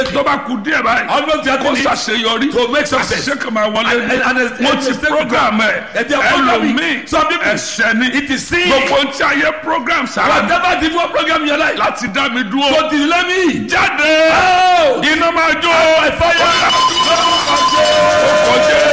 tó bá kú díẹ̀ báyìí Almost kó getting it ṣàṣeyọrí to make success. àṣẹ kan máa wọlé And- and- and- mo and- ti and- program ẹ and they are programming. ẹlòmíì Some people- ẹ̀ṣẹ̀ ni It is sin. gbogbo ohun tí a yẹ program sára Whatever the one program in your life. láti dá mi dúró So delay me. jáde Oh! iná máa jó By fire. kọjá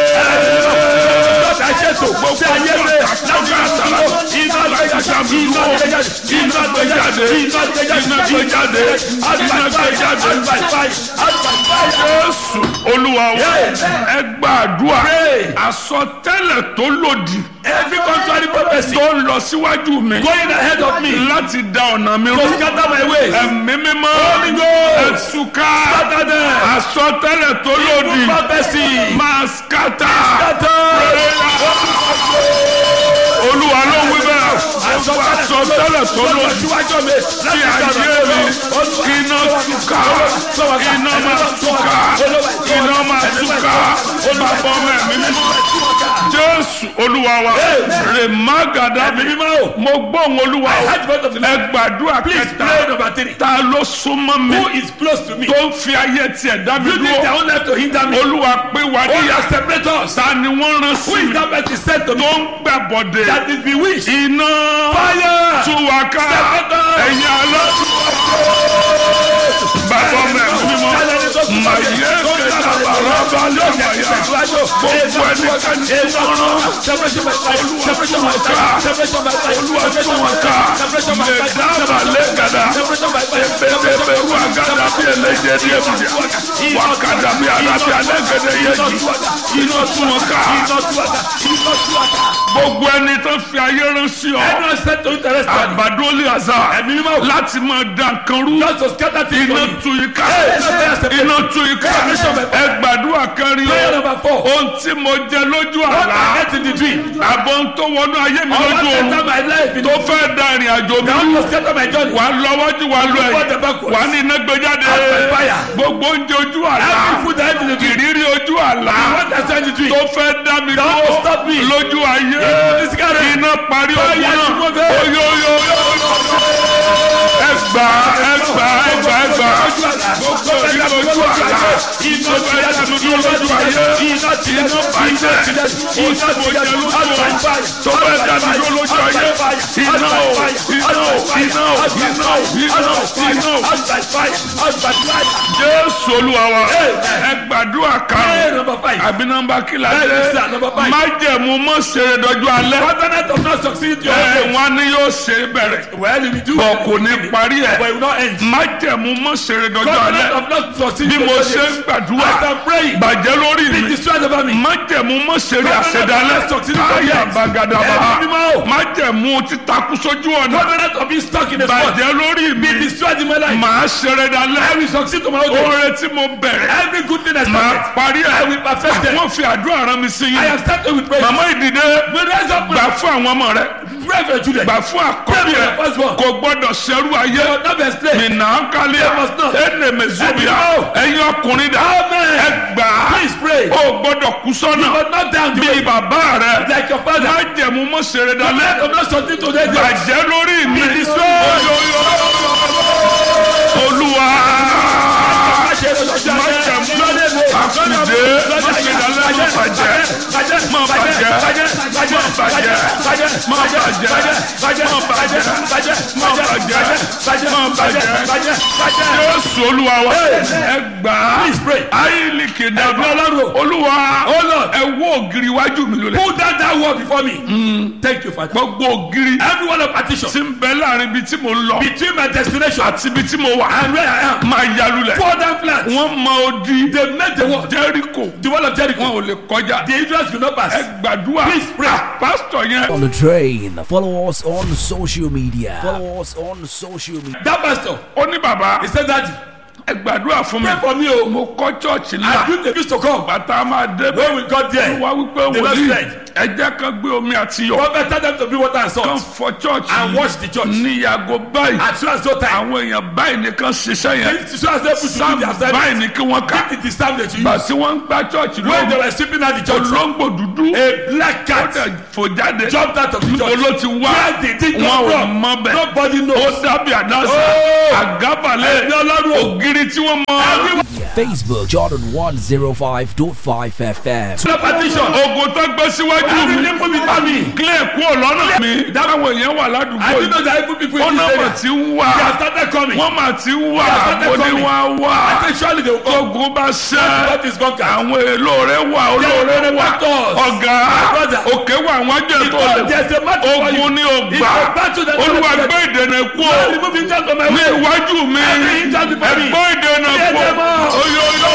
Ṣàṣẹ́tò ṣe ayé rẹ̀ láti máa dúró. Iná gbé jáde. Iná gbé jáde. Iná gbé jáde. Iná gbé jáde. Iná gbé jáde. Iná gbé jáde. Out by fire. Out by fire. jésù olúwa wa Yeah. ẹ gbàdúrà Pray. àsọtẹ́lẹ̀ tó lòdì Every contrary prophecy tó ń lọ síwájú mi going ahead of me láti da ọ̀nà mi to rú scatter my ways. ẹ̀mí mímọ́ Holy Ghost. ẹ̀túká Scatter them. àsọtẹ́lẹ̀ tó lòdì Evil prophecy. máa skátà Scatter. olúwa ló ń wí bẹ́ẹ̀ àsọtẹ́lẹ̀ tó lòdì síwájú mi sí ayé mi iná túká iná máa túká iná máa túká bàbá ọmọ ẹ̀mí mímọ́ jésù olúwa wa rèmágàdá Ẹ̀mí mímọ́ o. mo gbóhùn olúwa I o heard the voice of the ẹ Lord. gbàdúrà Please kẹta pray number three. ta ló súnmọ́ mi Who is close to me? tó ń fi ayé tiẹ̀ dá mi You need their dúró own life to hinder me. olúwa pé wà Who níyà has separate us? ta ni wọ́n rán Who sí is mi that person sent to me? tó ń gbàbọ̀dé That is bewitched. iná Fire. túwàká Separate us. ẹ̀yin alọ́ bàbá ọmọ ẹ̀mí mímọ́ màyé kẹta bàrà balẹ̀ màyà gbogbo ẹnikẹ́ni tó rán mẹ̀dáàbà lẹ́gàdà ebèbèbèrú àgàdà bí ẹlẹ́jẹ̀ ní ebùdíà wàkàdà bí alábí alẹ́gẹ̀dẹ̀ yẹjì iná tún wọn ká gbogbo ẹni tó fi ayé rán sí ọ àgbàdo lè àzà láti máa da nǹkan rú iná tu ika iná tu ika ẹ gbàdúrà kẹrin o ohun tí mo jẹ lójú àlá àbọ̀ ń tó wọnú ayé mi lójú oorun tó fẹ́ da ìrìn àjò mi rú wà á lọ wájú wà á lọ ẹ̀yìn wà á ní iná gbé jáde gbogbo oúnjẹ ojú àlá ìrírí ojú àlá tó fẹ́ dá mi dúró lójú ayé iná parí ogun náà oyoyo ẹgbà ẹgbà ẹgbà ẹgbà gbogbo ìrírí ojú àlá tó fẹ́ dá mi dúró lójú ayé iná bàjẹ́ oṣù mojẹ lójú ọ̀run tó fẹ́ dá mi dúró lójú ayé iná o iná o iná o iná o iná o iná o jésù olúwa wa ẹ gbàdúrà kan àbí nọ́mbà kìlá dé májẹ̀mú mọ́ ṣeré dọ́jú alẹ́ Covenant of not succeeding to your ẹ faith. wọn ni yóò ṣe bẹ̀rẹ̀ Well, if you do, bọ̀ kò ní parí but ẹ̀ it will not end. májẹ̀mú mọ́ ṣeré dọ́jú Covenant alẹ́ of not succeeding bí to mo your ṣe ń faith. gbàdúrà As I'm praying, bàjẹ́ lórí be mi destroyed over me. májẹ̀mú mọ́ ṣeré Covenant àṣẹdálẹ́ of not succeeding to káyà your faith. bàgàdàbà Ẹ̀mí mímọ́ o. májẹ̀mú títakú sójú ọ̀nà Covenant of being stuck in a spot. bàjẹ́ lórí mi Be destroyed in my life. màá ṣeré I dalẹ́ will succeed to my own day. oore tí mo bẹ̀rẹ̀ Every good thing I màá started, parí I ẹ̀ will perfect them. wọ́n fi àdúrà rán mi sí I yín have started with prayer. màmá ìdìde We raise up gbà prayer. fún àwọn ọmọ rẹ Pray for your children. gbà fún àkọ́bí Pray for ẹ your firstborn. kò gbọ́dọ̀ ṣerú ayé They will not be enslaved. nìna kálíà They must not. ẹnẹ mẹzúbíà Ẹ̀dínwó. ẹ̀yin ọkùnrin dà Amen. ẹ gbà á Please pray. ó gbọ́dọ̀ kú sọ́nà But not down the bí way. bàbá rẹ Like your father. má jẹ̀mú mọ́ ṣeré Covenant dalẹ́ of not succeeding to their day. bàjẹ́ lórí mi Be destroyed. Oyoyo. olúwa má jẹ̀mú àkùdé má ṣe dalẹ́ má bàjẹ́ má bàjẹ́ má bàjẹ́ má bàjẹ́ má bàjẹ́ má bàjẹ́ má bàjẹ́ jésù olúwa wa ẹ gbà á Please pray. ayílì kìdàbà Ẹ̀gbọ́n Ọlọ́run. olúwa Oh Lord. ẹ wó ògiri iwájú mi lulẹ̀ Put down that wall before me. Thank you, Father. gbogbo ògiri Every one of partition tí ń bẹ láàrin ibi tí mo ń lọ between my destination àti ibi tí mo wà and where I am. máa ya lulẹ̀ Pour down flat. wọ́n mọ odi They make the wall. jẹ́ríkò The wall of Jericho. wọn ò lè kọjá The Israelites will not pass. ẹ gbàdúrà Please pray. pásítọ̀ yẹn on the train. Follow us on social media. Follow us on social media. That pastor, ó ní bàbá he said that ẹ gbàdúrà fún mi pray for me o. mo kọ́ chọ́ọ̀chì I ńlá built a used to come. bàtà máa débẹ̀ When we got there, wá wípé the Lord wòlíì said, ẹ jẹ́ ká gbé omi àti yọ̀ Prophet tell them to bring water and kan salt fọ church and wash the church. ní yàgò báyìí As soon as no time. àwọn èèyàn báyìí nìkan ṣiṣẹ́ yẹn As soon as they put to do sáà their báyìí service. ní kí wọ́n ká It is time that you gbà use. tí wọ́n ń gbá church When they lọ́wọ́ were sleeping at the church, olóńgbò dúdú a black ó cat dẹ̀ fò jáde jumped out of the church. olo ti wá Where did it wọn come ò from? mọ bẹ́ẹ̀ Nobody ó knows. dábì àdáṣà Oh! àgábàlẹ̀ Ẹ̀mí Ọlọ́run o. ògiri tí wọ́n mọ. Facebook Jordan 105.5 FM. No partition. ogun tó gbé síwájú Every mi nipple be coming. clear kúrò lọ́nà mi dáwọn èèyàn wà ládùúgbò I didn't know yìí that even people ó in náà this wọ́n area. ti ń wà They have started coming. wọ́n mà ti ń wà They have started ó ní coming. wọ́n wà I say surely they will come. ogun bá ṣẹ́ What is conquered? àwọn èlò rẹ̀ wà olóore There are wà battles. ọ̀gá My brother. òkè wà wọ́n jẹ́ tó Because lè there's a battle for you. ogun ní It's ògbà a battle that olúwa cannot be gbé ìdènà kú o Lord, remove himself from my ní way. iwájú mi Every hindrance before me. ẹgbẹ́ ìdènà Clear kú them out. oyoyo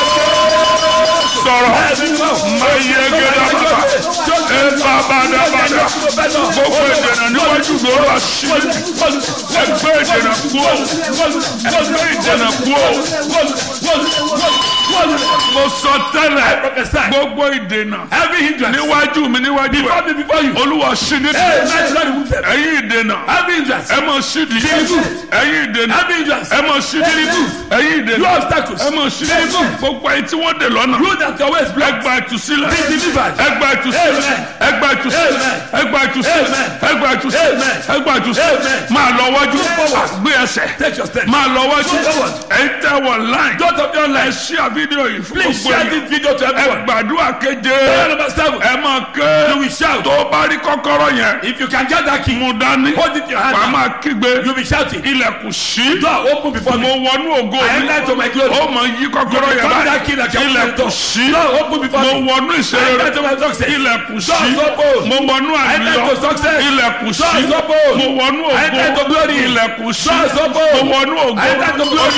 sọ̀rọ̀ máa yẹ gẹ́gẹ́ bàbá ẹ bàbá dábàdà gbogbo ìdènà níwájú mi ó wá sí ẹgbẹ́ ìdènà kú o ẹgbẹ́ ìdènà kú o mo sọ tẹ́lẹ̀ Prophesy. gbogbo ìdènà Every hindrance. níwájú mi níwájú Before ẹ me, before you. olúwa sí ní Hey, man, Lord, remove them. ẹ̀yin ìdènà Every hindrance. ẹ mọ̀ sídìí ẹ̀yin ìdènà Every hindrance. ẹ mọ̀ sídìí ẹ̀yin You ìdènà obstacles. ẹ mọ̀ sídìí gbogbo ẹ̀yin tí wọ́n dè lọ́nà You that your way is blocked. ẹgbà ìtúsílẹ̀ Be delivered. ẹgbà ìtúsílẹ̀ Amen. ẹgbà ìtúsílẹ̀ Amen. ẹgbà ìtúsílẹ̀ Amen. ẹgbà ìtúsílẹ̀ Amen. ẹgbà ìtúsílẹ̀ Amen. máa lọ wájú forward. gbé ẹsẹ̀ Take your step. máa lọ wájú Go forward. ẹ̀yin tẹ́ wọ láì Don't of your ẹ life. ṣí àfídíò yìí fún Please gbogbo share ẹ̀yin this video to ẹ everyone. gbàdúrà keje Prayer number seven. ẹ máa ké You will shout. tó o bá rí kọ́kọ́rọ́ yẹn If you can get that key, mú dání hold it in your hand. wàá now. máa kígbe You'll be shouting. ilẹ̀kùn sí Door open before mo me. wọnú ògo I mi enter to my glory. ó mọ yí kọ́kọ́rọ́ yẹn Come that báyìí key that you have ilẹ̀kùn door. sí Door open before mo me. wọnú I ìṣeré enter to my success. ilẹ̀kùn sí Doors open. mo wọnú enter àlùyọ to success. ilẹ̀kùn sí Doors open. mo wọnú I enter to ògo glory. ilẹ̀kùn sí Doors open. mo wọnú ògo I enter to glory.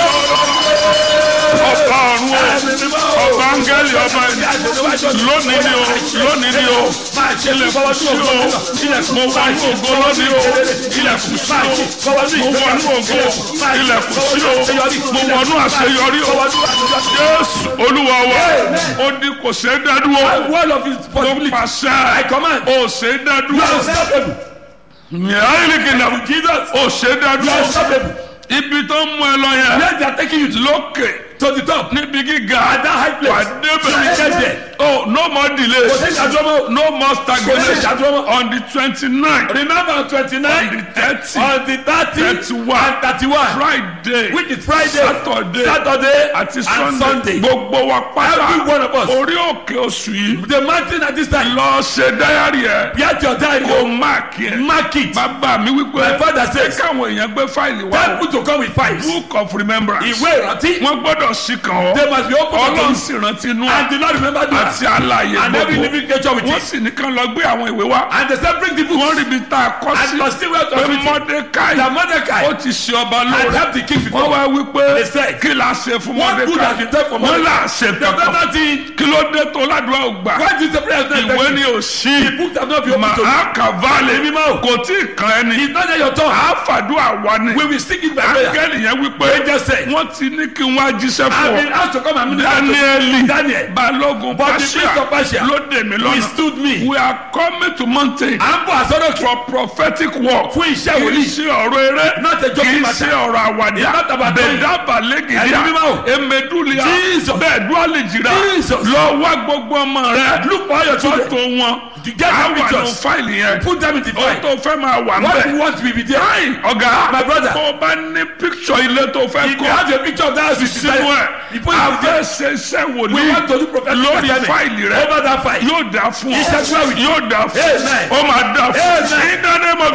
ọba ọ̀run o ọba áńgẹ́lì ọba ẹni lónìí ni o lónìí ni o ilẹ̀kùn sí o mo wọnú ògo lónìí o ilẹ̀kùn sí o mo wọnú ògo ilẹ̀kùn sí o mo wọnú àṣeyọrí o jésù olúwa wa ó ní kò ṣe é dádúró One of his mo possibilities. I pàṣẹ command. ó ṣe é You dádúró are unstoppable. yàrá Jesus. ó ṣe é You are dádúró unstoppable. ibi tó ń mú ẹ lọ yẹn Where they are taking you to, lókè to the top. níbi gíga At that high place. wà You will get débẹ̀ there. oh no more delay Kò sí ìdádúró. no more Kò sí stagnation ìdádúró. on the twenty-nine Remember on on twenty-nine. the thirty On the thirty. thirty-one And thirty-one. friday Which is Friday. saturday Saturday. àti and sunday Sunday. gbogbo wa Every one of pátá us. orí òkè oṣù yìí The mountain at this time. lọ ṣe dáyàrí ẹ Get your diary. kó máàkì ẹ Mark it. bàbá mi My wípé father ẹ says. káwọn èèyàn gbé fáìlì wá Tell people to come with fives. book of remembrance Ìwé ìrántí. wọn gbọ́dọ̀ sí kan ọ They must be open to ọlọ́run you. sì rántí inú And do not remember that. àti àlàyé And every gbogbo living creature with wọ́n it. sì ní kán lọ gbé àwọn ìwé wá And they said bring the wọ́n books. rí ibi tá a kọ́ And sí must see where to pé fit it. mọ́dékáì That Mordecai ó ti ṣe ọba had lóore helped the king wọ́n before. wá wípé They said, kí la ṣe fún What good has been done for mọ́dékáì wọ́n là Mordecai? ṣe They have done kankan nothing. kí ló dé tó ládùúgbà ò gbà Why did the prayer not ìwé effective? ni ò sí The books have not been open to you. màá kàválẹ̀ mímọ́. kò tí ì kan ẹni It's not that your tongue. àáfàdúrà wa ni We will sing it by prayer. áńgẹ́lì yẹn wípé Angel said. wọ́n ti ní kí n wá jíṣẹ́ I've fún been ọ asked to come and minister to dáníẹ́lì Daniel. balógun But the priest of pàṣẹ Persia ló dè mí lọ́nà withstood me. we are coming to mountain À ń bọ̀ àsọ́dọ̀ for prophetic work fún iṣẹ́ kì í wòlíì. ṣe ọ̀rọ̀ eré Not a kì joking í matter. ṣe ọ̀rọ̀ àwàdà It's not about bẹ̀dá balẹ̀gìdíà Ẹ̀yin mímọ́ o. emedulia Jesus. bẹ́ẹ̀ dúálì jìrà Jesus. lọ wá gbogbo ọmọ rẹ Look for all your children. fọ́tò wọn To get their àwọn àna pictures. fáìlì yẹn Put them in the ó file. tó fẹ́ máa wà What nbẹ̀ you want will be there. Ayi, ọ̀gá My brother. tó o bá ní picture ilé tó fẹ́ If you kọ́ have a picture of that house, you sínú decide. ẹ̀ You put it in a fẹ́ there. ṣe iṣẹ́ We wòlíì want to do prophetic lórí assignment. fáìlì rẹ Over that file. yóò dà fún ọ Iṣẹ́ tí wàá wí. yóò dà fún Amen. ọ ó máa dà fún ọ Amen. in the name of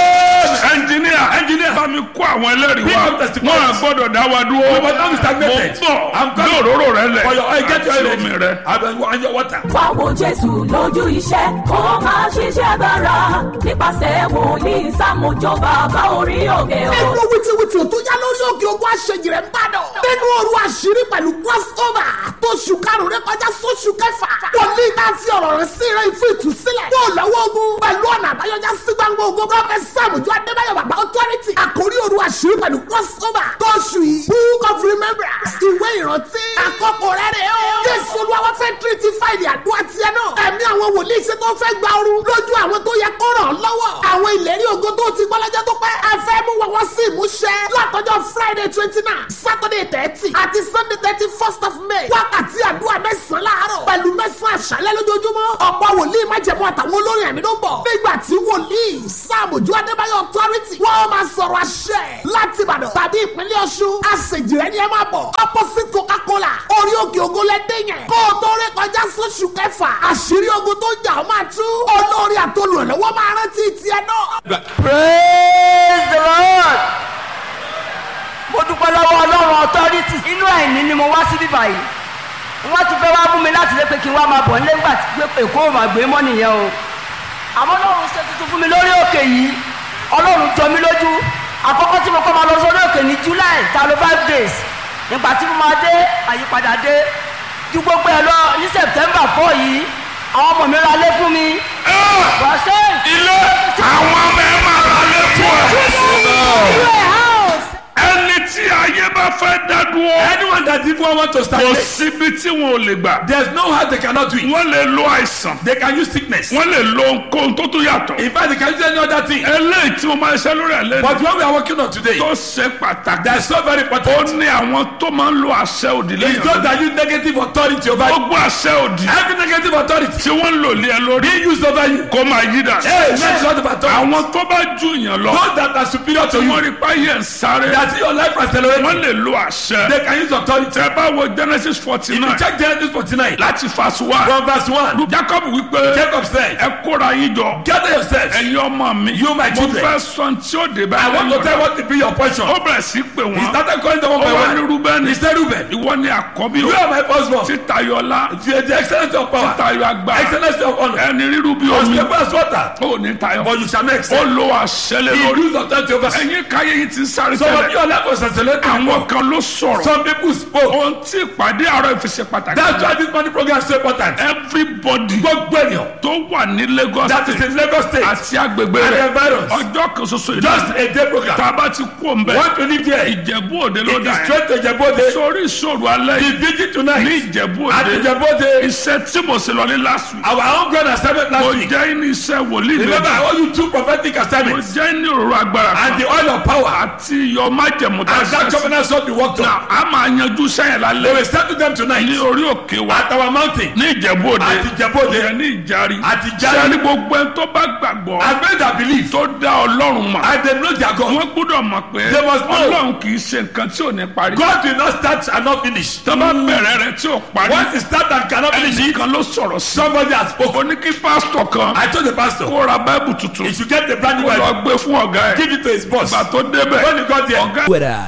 ẹnjìníà Engineer. bá mi kó àwọn ẹlẹ́rìí Bring wá up testimonies. wọn à gbọ́dọ̀ dá wa dúró We must not be stagnated. mo I'm bọ̀ coming. gbé òróró rẹ lẹ̀ For your oil, get your oil àti ready. omi rẹ. And and your water. wá wo jésù lójú iṣẹ́ kó máa ṣiṣẹ́ bára nípasẹ̀ wòlíì sàmójó bàbá orí òkè o. ẹnu wìtìwìtì tó yá lórí òkè ogun àṣejì rẹ̀ ń bàdàn. nínú òru àṣírí pẹ̀lú crossover tó ṣù karùn-ún rẹ kọjá sóṣù kẹfà. wòlíì náà fi ọ̀rọ̀ rẹ̀ sí rẹ̀ fún ìtúsílẹ̀. kó o lọ́wọ́ ogun pẹ̀lú ọ̀nà àbáyọjá sí gbangba ogun gọ́fẹ́ sàmójú adébáyọ̀ bàbá authority. àkórí òru àṣírí pẹ̀lú crossover tó ṣù yìí. book of remembrance ìwé ìrántí. àkọ́kọ́ rẹ̀ rẹ̀ o. jésù olúwa wá fẹ́ tírítì fáìlì àdúrà tiẹ̀ náà. ẹ̀mí àwọn àwọn wòlíì ṣe tó fẹ́ gba ooru lójú àwọn tó yẹ kó ràn lọ́wọ́. àwọn ìlérí ògo tó ti gbọ́ lọ́jọ́ tó pẹ́. ẹ fẹ́ mú wọn wọ́n sí ìmúṣẹ. látọjọ́ friday twenty nine saturday thirty àti sunday thirty first of may. wákàtí àdúrà mẹ́sàn-án láàárọ̀ pẹ̀lú mẹ́sàn-án àṣálẹ́ lójoojúmọ́. ọ̀pọ̀ wòlíì májẹ̀mú àtàwọn olórin ẹ̀mí ló ń bọ̀. nígbà tí wòlíì sáàmùjú adébáyọ̀ authority wọ́n máa sọ̀rọ̀ àṣẹ láti ìbàdàn tàbí ìpínlẹ̀ ọ̀ṣun. àṣejìrẹ́ ni ẹ máa bọ̀. opposite coca-cola orí òkè ògo lẹ́dẹ̀ yẹn. kó o tó rí kọjá sóṣù kẹfà àṣírí ogun tó jà ó máa tú. olórí àtolùrànlọ́wọ́ máa rántí tiẹ̀ náà. praise the lord mo dúpẹ́ lọ́wọ́ ọlọ́run authority inú ẹ̀mí ni mo wá sí bíbá yìí wọ́n ti fẹ́ wá mú mi láti lé pé kí n wá máa bọ̀ nílé ńgbà tí pé èkó ò máa gbé mọ́ nìyẹn o àmọ́ ọlọ́run ṣe tuntun fún mi lórí òkè yìí ọlọ́run jọ mí lójú àkọ́kọ́ tí mo kọ́ máa lọ sórí òkè ní july ta ló five days nígbà tí mo máa dé àyípadà dé ju gbogbo ẹ lọ ní september four yìí àwọn ọmọ mi ra lé fún mi. wàṣẹ ilé àwọn ọmọ ẹ máa ra lẹ́kọ̀ọ́ ẹni tí ayé bá fẹ́ dá dúró Anyone that even want to start kò late, síbi tí wọn ò lè gbà there's no how they cannot do it. wọ́n lè lo àìsàn They can use sickness. wọ́n lè lo ohunkóhun tó tún yàtọ̀ In fact, they can use any other thing. eléyìí tí mo máa ṣe lórí ẹ̀ But lẹ́nu what we are working on today, tó ṣe pàtàkì that's so very ó important. ní àwọn tó máa ń lo àṣẹ òdì It's lẹ́yìn not lórí. that use negative authority over you. gbogbo àṣẹ òdì Every negative authority tí wọ́n ń lò lé ẹ lórí being used over you. kó máa yí dà Hey, next sort of authority. àwọn tó bá ju yàn lọ Those that are superior to tí wọ́n you, rí páyé ń sáré that see your life accelerating, wọ́n lè lo àṣẹ they can use authority. tẹ bá wo genesis forty If you nine check Genesis 49, láti verse one from verse 1, jacob wípé Jacob said, ẹ kóra yín jọ Gather yourselves. ẹ̀yin ọmọ mi You, my mo children. fẹ́ sọ tí ó dé bá I want to tell what will be your portion. ó bẹ̀rẹ̀ sí pé He wọ́n started calling them ó one by wá ní one. rúbẹ́nì He said, Reuben, ìwọ ni àkọ́bí you o are my firstborn. títayọlá The, the excellency of power, títayọ agbára excellency of honor, ẹni rírú bí omi unspeakable as water, ó ní tayọ but you shall not ó excel. lo àṣẹ lé He lórí used authority over you. ẹ̀yin káyé yìí ti sáré Some of tẹ́lẹ̀ your life was accelerating. àwọn kan ló sọ̀rọ̀ Some people spoke. ohun tí ìpàdé àárọ̀ ìfisẹ̀ pàtàkì That's why this money program is so important. everybody Gbogbo ènìyàn tó wà ní lagos that is state in Lagos state àti agbègbè and the rẹ̀ environs, ọjọ́ kan ṣoṣo just ìdáná a day program. tá a bá ti kú òun bẹ́ẹ̀ Want to live there? It ìjẹ̀bú òde ló dà is yẹn straight to Ijebode. sórí ìṣòro alẹ́ The yìí vigil ní tonight ìjẹ̀bú at òde Ijebode. iṣẹ́ tí mo ṣe lọ ní last week Our own grand assignment mo last week. jẹ́ ní iṣẹ́ wòlíì Remember, I méjì owe you two prophetic mo assignments jẹ́ ní òróró agbára and kan the oil of power. àti iyọ̀ májẹ̀mú tá a And that ṣe sí. covenant shall be worked on. a máa yanjú sẹ́yìn They lálẹ́ will settle them ní tonight orí òkè wa at our mountain. ní ìjẹ̀bú òde Àti Ìjẹ̀bú Òde. ìyẹn ní ìjárí Àti Ìjárí. sẹ́ni gbogbo ẹni tó bá gbàgbọ́ And many that believe tó dá ọlọ́run mọ̀ and they know their God. wọ́n gbọ́dọ̀ mọ̀ pé They must know. ọlọ́run kì í ṣe nǹkan tí ò ní parí God will not start and not finish. tó bá bẹ̀rẹ̀ rẹ̀ tí ò parí Once it start and cannot finish it, ẹnìkan ló sọ̀rọ̀ sí somebody has spoken. ó ní kí pásítọ̀ kan I told the pastor, kó ra báìbù tuntun he should get the brand new kó lọ Bible, gbé fún ọ̀gá ẹ̀ give it to his boss. ìgbà tó débẹ̀ When he got there, ọ̀gá Twitter,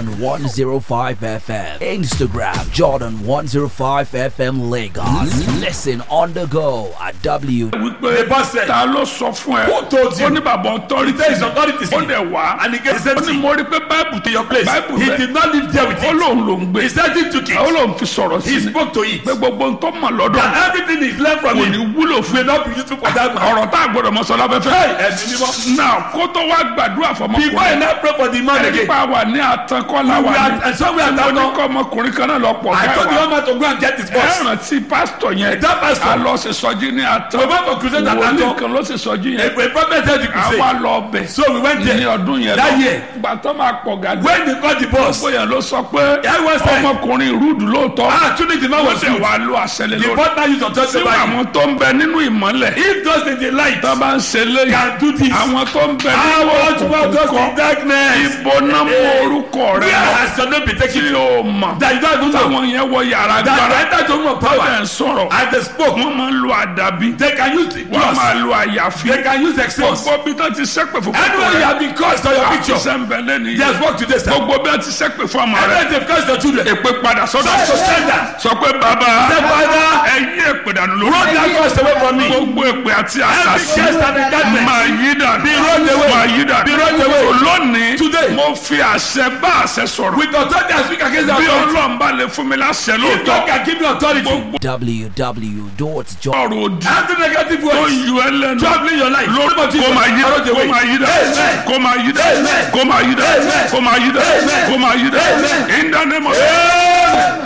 Jordan105 FM. Instagram, Jordan105 FM Lagos. Listen on the go at W. wípé The boss said, ta ló sọ fún ẹ Who told you? ó ní bàbá ọtọ́rìtì There is authority. ó dẹ̀ wá And he gave ó ní mo rí pé báìbù to your place. báìbù He rẹ̀ did not live there with ó it. lóun ló ń gbé He said he took ó it. lóun fi sọ̀rọ̀ sí He i spoke to it. pé gbogbo ń tó mọ̀ lọ́dọ̀ That everything he's learned from kò ní him wúlò fún will not be useful for that man. ọ̀rọ̀ tá a gbọ́dọ̀ mọ sọ láfẹ́fẹ́. Ẹ̀mí mímọ́. náà kó tó wá gbàdúrà Before I fọmọkùnrin now pray for the man ẹni again, pa wà ní àtànkọ́lá we wà are, ní and somewhere at mo that ní time, kọ́ ọmọkùnrin kan náà lọ pọ̀ I told the káwa young man to go and get his ẹ boss. rántí pásítọ̀ yẹn That pastor. a lọ sí sọjí ní àtàn We went for crusade at wòlíì Ato. kan ló sì sọjí A, yẹn a prophet said the àwa crusade. lọ bẹ̀ So we went ní there. ọdún yẹn That lọ year. gbàtọ́ máa pọ̀ gàdú When they called the boss, bóyá ló sọ pé Everyone said- ọmọkùnrin rúdù lóòótọ́ ah, truly the man wọ́n was sì good. wá lo àṣẹlẹ̀ The lórí boss now used authority tí over him. àwọn tó ń bẹ nínú ìmọ́lẹ̀ If those in the light tó bá ń ṣe léyìn can do this, àwọn tó ń bẹ I nínú want to want those in òkùnkùn darkness. ibo náà mú orúkọ rẹ Where lọ has your name been taken? tí o mọ̀ That you don't even know. táwọn yẹn wọ yàrá That gbára they enter to room of power ẹ̀ ń sọ̀rọ̀ and they spoke. wọ́n máa ń lo àdàbí They can use the wọ́n máa cross. lo àyàfi They can use excess. gbogbo bí tó ti sẹ́pẹ̀ fún Anywhere you have been cursed on your picture, sẹ́ńbẹ̀lẹ́ nìyẹn there's work today, sir. gbogbo bí wọ́n ti sẹ́pẹ̀ fún ọmọ rẹ Anywhere they've cursed your children, èpè padà sọ́dọ̀ Sorry to send that. sọ pé bàbá Say, Father, ẹ yí èpè dànù roll lórí that curse away from me. gbogbo èpè àti Every àṣàṣì curse and darkness. máa yí dànù Be rolled away. máa yí dànù Be rolled away. So lónìí Today. mo fi àṣẹ bá àṣẹ sọ̀rọ̀ With authority I speak against the bí authority. ọlọ́run bá lè fún mi láṣẹ If lóòótọ́ God can give me authority, www.jordan. ọ̀rọ̀ òdì every negative tó word yọ ẹ lẹ́nu troubling your life, lórí name of Jesus, kó máa yí I dà roll kó away. máa yí dà Amen. kó máa yí dà Amen. kó máa yí dà Amen. kó máa yí dà Amen. kó máa yí dà Amen. in the name of Amen. ta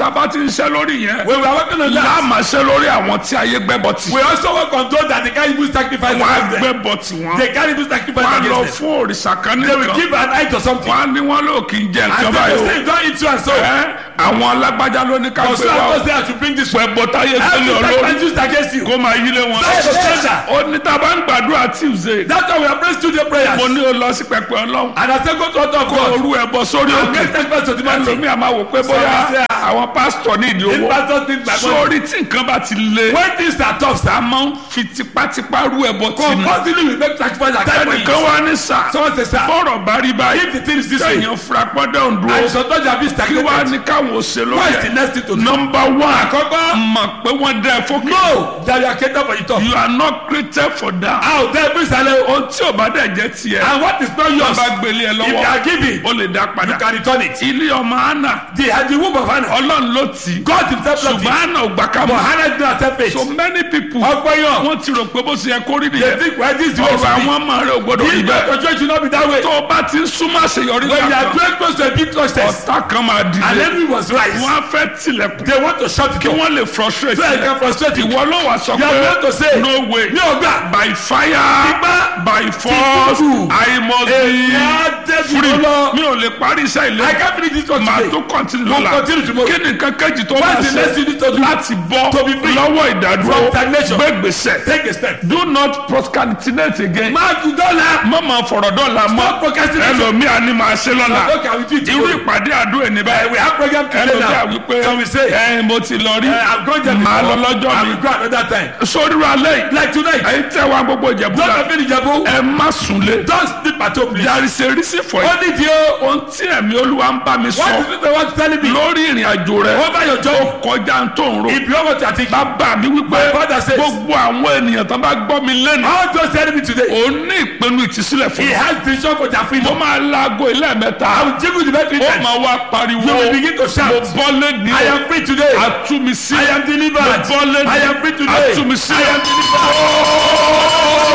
tá a bá ti ń ṣe lórí yẹn When we are working on that, láàmà ṣe lórí àwọn tí ayé gbẹ́bọ̀ tì we also work on those that they can't even sacrifice wọ́n á against them. gbẹ́bọ̀ tì wọ́n They can't even sacrifice wọ́n á lọ against them. fún òrìṣà kan They will nìkan give an eye to something. wọ́n á ní wọ́n lò kí n jẹ And nǹkan they báyìí will o say, don't eat so and so. Ẹ́, àwọn alágbájá ló ní ká But gbé so wa and o so say I should bring this one. pẹ̀bọ̀ táyé gbélé Every olórí sacrifice used against you. kó máa yílé wọn. That's the standard. ó ní tá a bá ń gbàdúrà tuesday That's why we are praying studio prayers. mo ní o lọ sí pẹpẹ ọlọ́run And I say go to altar of kó God. orú ẹ bọ sórí And òkè make sacrifice to the mountain. ẹlòmíì àmà wò pé bóyá Sorry, sir. àwọn pásítọ̀ ní ìdí If owó pastors think my money. sórí tí nǹkan bá ti le When things are tough, a sir. máa ń fi tipátipá rú ẹbọ tì ní Compulsively we make sacrifice against tẹnìkan wá ní sà Someone say, sir. bọ́rọ̀ bá rí báyìí If the thing is this way. kẹ́yìn furapọ́dẹ̀ òǹdúró And some touch have been kí wá stagnated. ní káwọn ò ṣe What is the lóye next thing to do? nọmba one Àkọ́kọ́. mọ̀ pé wọ́n dẹ́ ẹ fókè No, that you are catered for the top. you are not created for that A ò dẹ́ bí sálẹ̀ o. ohun tí ò bá dẹ̀ jẹ́ tiẹ̀ And what is not tó yours, bá gbélé ẹ if you lọ́wọ́ are giving, ó lè dá you padà can return it. ilé ọmọ anna The, the womb of Hannah, ọlọ́run ló tì í God himself loved ṣùgbọ́n it. anna ò gbà ká But mọ̀ Hannah did not accept so it. many people Ọgbọ́n yàn. wọ́n ti rò pé bó ṣe yẹ kó rí They nìyẹn think why this is the way it ọ̀rọ̀ should be. àwọn ọmọ rẹ̀ ò gbọ́dọ̀ rí This bẹ́ẹ̀ your church should not be that way. tó o bá ti ń súnmọ́ àṣeyọrí When you are kankan too close to a big success, ọ̀tá kan máa and dìde enemy was rise, wọ́n á fẹ́ tilẹ̀kùn they want to shut it kí down. wọ́n lè frustrate So I ẹ can frustrate you. ìwọ ló wà sọ You are going to pé say, no way Mi ò gbà. by fire Ipá. by force Tìtútù. I must Èmi be á dẹ́bi free lọ. mi ò lè parí iṣẹ́ ilé I can't finish this one màá today. tó continue We'll lọ́la continue tomorrow. kí ni kankanjì tó What máa is the next thing you ṣe need to do? láti bọ́ To be free. lọ́wọ́ ìdádúró From stagnation. gbé gbèsè Take a step. do not procrastinate again Máa dùn dọ́là. má máa fọ̀rọ̀ dọ́là Stop mọ́ procrastinating. ẹlòmíà ni màá ṣe lọ́la How can we do it irú tomorrow? ìpàdé àdúrà ní Uh, báyìí we have program today ẹlòmíà now. wípé So we say, ẹ mo ti lọ rí uh, I'm going there màá lọ before. lọ́jọ́ I mi will go another time. sórí ra lẹ́yìn Like tonight. ẹ̀yin tẹ́ wa gbogbo ìjẹ̀bú Don't la have any jabu. ẹ má súnlé Don't sleep at home, please. there is a reason for it Only the oh, ohun tí ẹ̀mí olúwa ń bá mi what sọ is it they want to tell me? lórí ìrìn àjò rẹ Over your job. kọjá ń tó ń ro If you want to take bàbá mi wípé My father says- gbogbo àwọn ènìyàn tó bá gbọ́ mi lẹ́nu all those enemy today. òun ní ìpinnu ìtìsílẹ̀ fún He mi has vision for their mo freedom. máa laago ilé mẹ́ta I will jiggle the best ó weekend. máa wá pariwo You will begin to mo shout. bọ́ lẹ́ni I am free today. àtúmísí I am delivered. mo bọ́ lẹ́ni I am free today. àtúmísí I am delivered.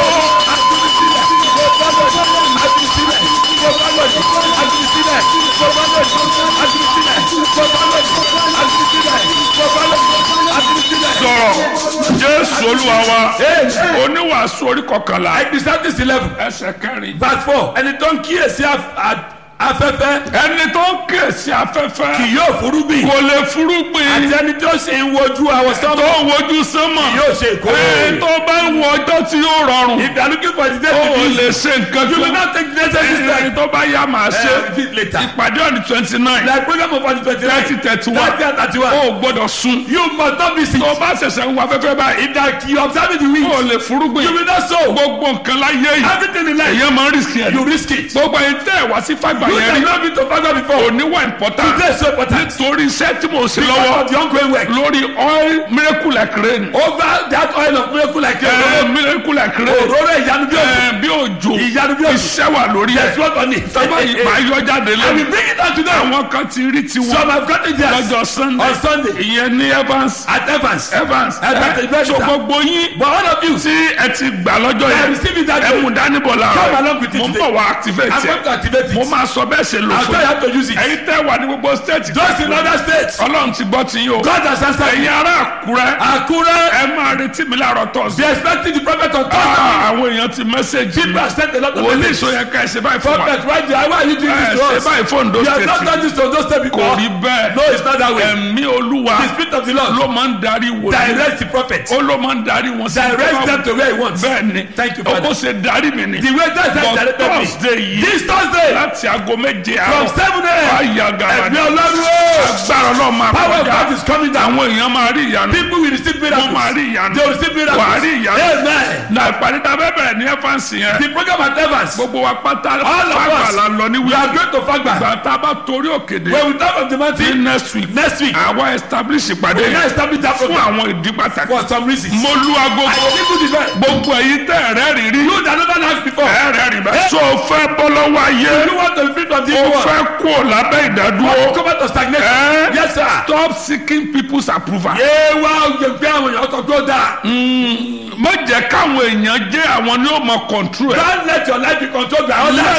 sọ̀rọ̀ jésù olúwa wa oníwàásù orí kọkànlá Exodus eleven ẹsẹ̀ kẹrin verse four ẹni tó ń kíyèsí af- a- afẹ́fẹ́ ẹni tó ń kèsì afẹ́fẹ́ kì yóò furugbìn kò lè fúrúgbìn àti ẹni tó sì ń wojú àwọn tó sọ́mọ́ ń wojú sánmọ̀ kì yóò ṣe ìkórè. ẹ tó bá ń wo ọjọ́ tí yóò rọrùn If you are looking for the day ó to lè be ṣe nǹkan you will kan not take the necessary ẹni step. tó bá yá màá ṣe Uh, repeat later. ìpàdé ọ̀nì twenty nine Like program of the twenty nine thirty thirty one thirty and thirty one. ó gbọ́dọ̀ sun You must not miss it. tó bá ṣẹ̀ṣẹ̀ ń wá afẹ́fẹ́ báyìí If that you observe the wind, ó lè fúrúgbìn you will not sow. gbogbo nǹkan láyé yìí Everything in life, èyàn máa ń rìsì ẹ̀ you risk it. gbogbo ẹ̀yin tẹ́ ẹ̀ wá sí fàgbà You yẹn have rí not been to Father before. oníwà important Today is so important. nítorí iṣẹ́ tí mo ṣe Because lọ́wọ́ of the ongoing work. lórí oil miracle like rain Over that oil of miracle like ẹ a miracle like rain òróró ìyanu bí òjò. ẹ bí òjò Ìyanu bí òjò. iṣẹ́ wà lórí ẹ̀ There's work on it. sábà ìgbà yọ jáde I will lẹ́nu bring it out to them. àwọn kan ti rí tiwọn Some have gotten theirs lọ́jọ́ sunday on Sunday ìyẹn ní evans at Evans. evans Evans, ẹ Evans, so sir. gbogbo yín But all of you, tí ẹ ti gbà lọ́jọ́ I yẹn receive it that ẹ day. mú dánibọ̀ Come láàárọ̀ along with it mo ń today. bọ̀ wá activate I'm going to ẹ activate mo it. máa sọ bẹ́ẹ̀ ṣe lò I'll fún tell you yín how to use it. ẹ̀yin tẹ́ wà ní gbogbo state Just in other states. ọlọ́run ti gbọ́ ti yín o God has answered ẹ̀yin me. ará àkúrẹ́ Akure, ẹ máa retí mi láàárọ̀ tọ̀sí. they expecting the prophet on Thursday. àwọn èèyàn ti mẹ́sẹ̀gì mi People have sent a lot of wòlíì messages. sọ yẹ ká ẹ ṣe báyìí fún wa Prophet, right there, why are you doing ẹ this to ṣe us? báyìí fún Ondo You have not state done this to those states kò before. rí bẹ́ẹ̀ No, it's not that way. ẹ̀mí olúwa The spirit of the Lord ló máa ń darí wòlíì direct the prophet. ó ló máa ń darí wọn sí Direct them to where he wants. bẹ́ẹ̀ ni Thank you, ó Father. ṣe darí mi ni The way that but has directed me. thursday yìí This Thursday, láti aago méje from àárọ̀ 7 a.m. àyà gàrà Ẹ̀mí Ọlọ́run o. agbára ọlọ́run máa Power of God kọjá is coming down. àwọn èèyàn máa rí ìyanu People will receive miracles. wọ́n máa rí ìyanu They will receive miracles. wà á rí ìyanu Amen. na ìpàdé tá a fẹ́ bẹ̀rẹ̀ ní ẹ́fáǹsì yẹn The program at Evans. gbogbo wa pátá All of fàgbà us. la lọ ní We are wíwá going to Fagba. ìgbà tá a bá torí òkèdè When we talk of the ní mountain next week next week, àwa establish ìpàdé we now yẹn establish that fún program àwọn ìdí pàtàkì for some reasons. mo lu I agogo people the best. gbogbo èyí tẹ́ ẹ̀rẹ́ rí rí You that never asked before. ẹ̀rẹ́ rí bẹ́ẹ̀. so o fẹ́ bọ́ lọ́wọ́ ayé You want to be free from this o world. fẹ́ kó o lábẹ́ ìdádúró Come out to stagnation. Eh? Yes, sir. stop seeking people's approval. Yé wá òye gbé àwọn èèyàn tó tó dáa. má jẹ́ káwọn èèyàn jẹ́ àwọn ní o mọ control ẹ̀. Don't let your life be controlled by let others.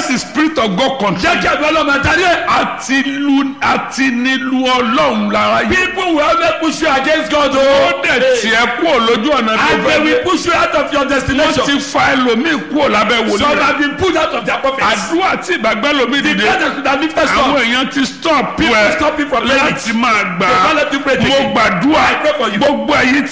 let the spirit of God control. jẹ́ kí ẹ̀mí ọlọ́run adarí ẹ̀. àti lu àti nílu ọlọ́run lára yìí. people will always push you against God o. ó dẹ̀ tiẹ̀ kúrò lójú ọ̀nà tó and they fẹ́ will dé. push you out of your wọ́n destination. ti fa ẹlòmíì kúrò lábẹ́ some wòlíì rẹ̀. have been pulled out of their prophets. àdúrà tí ìbàgbẹ́ lomi the dìde. brothers should have lifted àwọn some. èèyàn ti stop people ẹ stop you from praying. láti máa gbà They á. don't let you pray mo again. gbàdúrà I pray for you. gbogbo ẹ̀yin